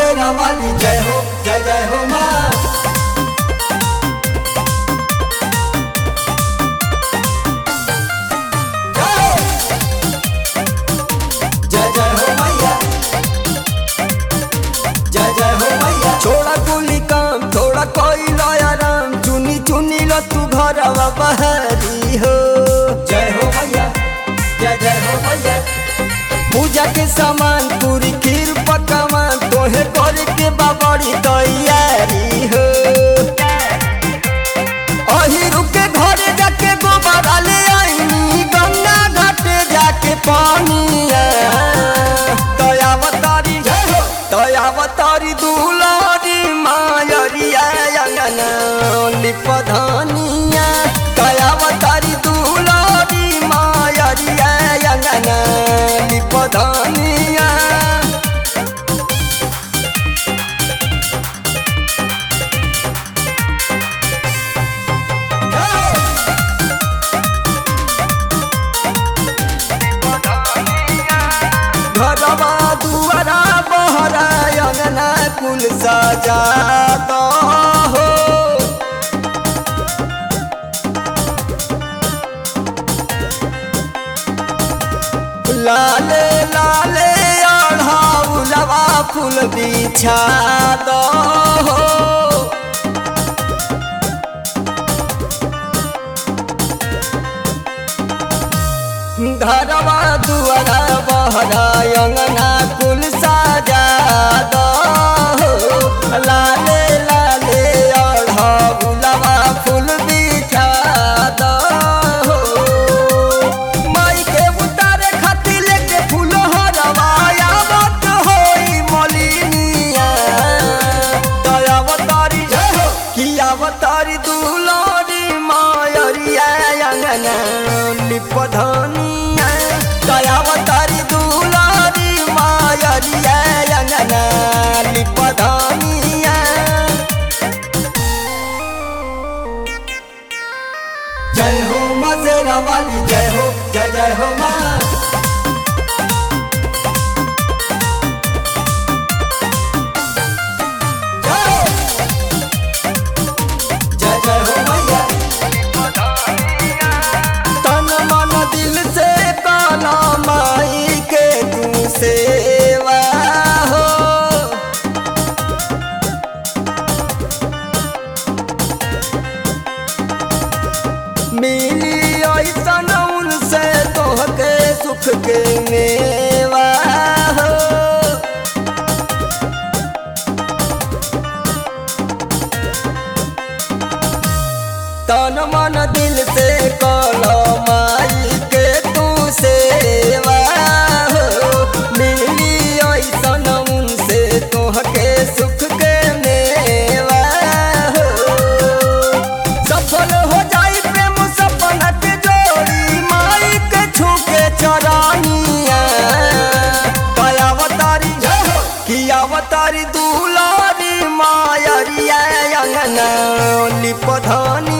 शेरा वाली जय हो जय जय हो माँ जय जय हो मैया जय जय हो मैया छोड़ा कुली काम थोड़ा कोई आराम चुनी चुनी लो तू घर बहरी हो जय हो मैया जय जय हो मैया पूजा के सामान पूरी खीर पकवान तोहे करे के बाबड़ी तैयारी हो अही रुके घरे जाके गोबर ले आईनी गंगा घाटे जाके पानिया दयावतारी दयावतारी दुलारी मायरिया अंगना लिपधनिया दयावतारी दुलारी मायरिया अंगना लिपधनिया घरवा दुआरा बहरा अंगना कुल सजा दो हो लाले लाले अढ़ाउलवा फूल बिछा दो हो घरवा दुआरा बहरा अंगना कुल साजा दो लाले लाले अढ़गुलवा फूल बिछा दो माई के उतारे खातिर लेके फूल हरवा आवत होई मलिनिया दयावतारी कि अवतारी दुलारी मायरिया अंगना लिपधनिया दयावतारी दुलारी मायरिया अंगना लिपधनिया जय हो माँ शेरा वाली जय हो जय जय हो माँ जय जय हो मैया तन मन दिल से काला माई के तू सेवा हो मिली ऐसन उनसे तोहके सुख के मेवा हो तन मन दिल से कलो माई के तू सेवा हो मिली ऐसन उनसे तोहके सुख के मेवा हो सफल हो जाई प्रेम सपना के जोड़ी माई के छू के चरानिया दयावतारी कि अवतारी दुलारी मायरिया अंगना लिपधनी